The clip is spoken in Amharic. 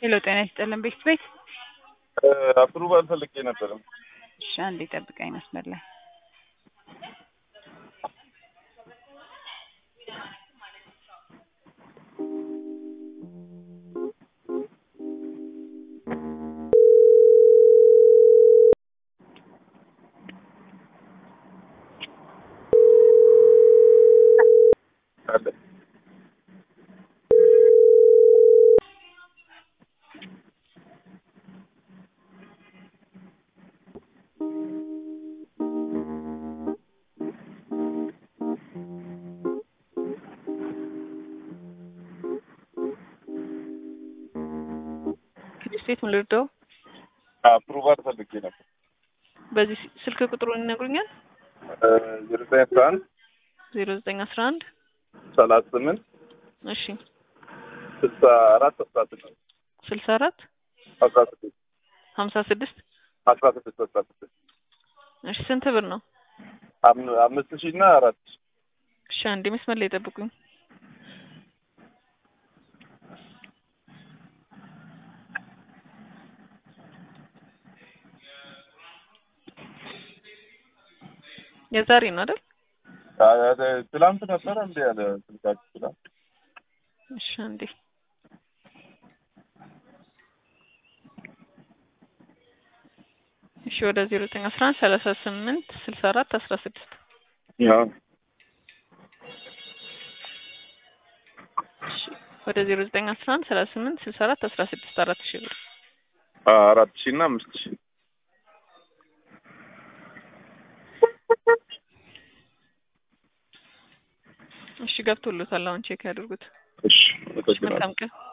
ሄሎ ጤና ይስጥልን ቤት ቤት አፕሩቫል ፈልጌ ነበረ። እሺ አንዴ ጠብቀኝ መስመር ላይ አለ ስቴት ምን ልርዳው? አፕሩቫል ፈልጌ ነበር። በዚህ ስልክ ቁጥሩን ይነግሩኛል? ዜሮ ዘጠኝ አስራ አንድ ዜሮ ዘጠኝ አስራ አንድ ሰላሳ ስምንት እሺ ስልሳ አራት አስራ ስድስት ስልሳ አራት አስራ ስድስት ሀምሳ ስድስት አስራ ስድስት አስራ ስድስት እሺ ስንት ብር ነው? አም- አምስት ሺህ እና አራት ሺህ እሺ አንዴ መስመር ላይ ጠብቁኝ። የዛሬ ነው አይደል? አ- አ- ትላንት ነበረ እንደ ያለ ስልካችሁ ትላንት እሺ አንዴ እሺ ወደ ዜሮ ዘጠኝ አስራ አንድ ሰላሳ ስምንት ስልሳ አራት አስራ ስድስት ያው እሺ ወደ ዜሮ ዘጠኝ አስራ አንድ ሰላሳ ስምንት ስልሳ አራት አስራ ስድስት አራት ሺህ ብር አ- አራት ሺህ እና አምስት ሺህ እሺ ገብቶሎታል። አሁን ቼክ ያድርጉት። እሺ እሺ አመሰግናለሁ። መልካም ቀን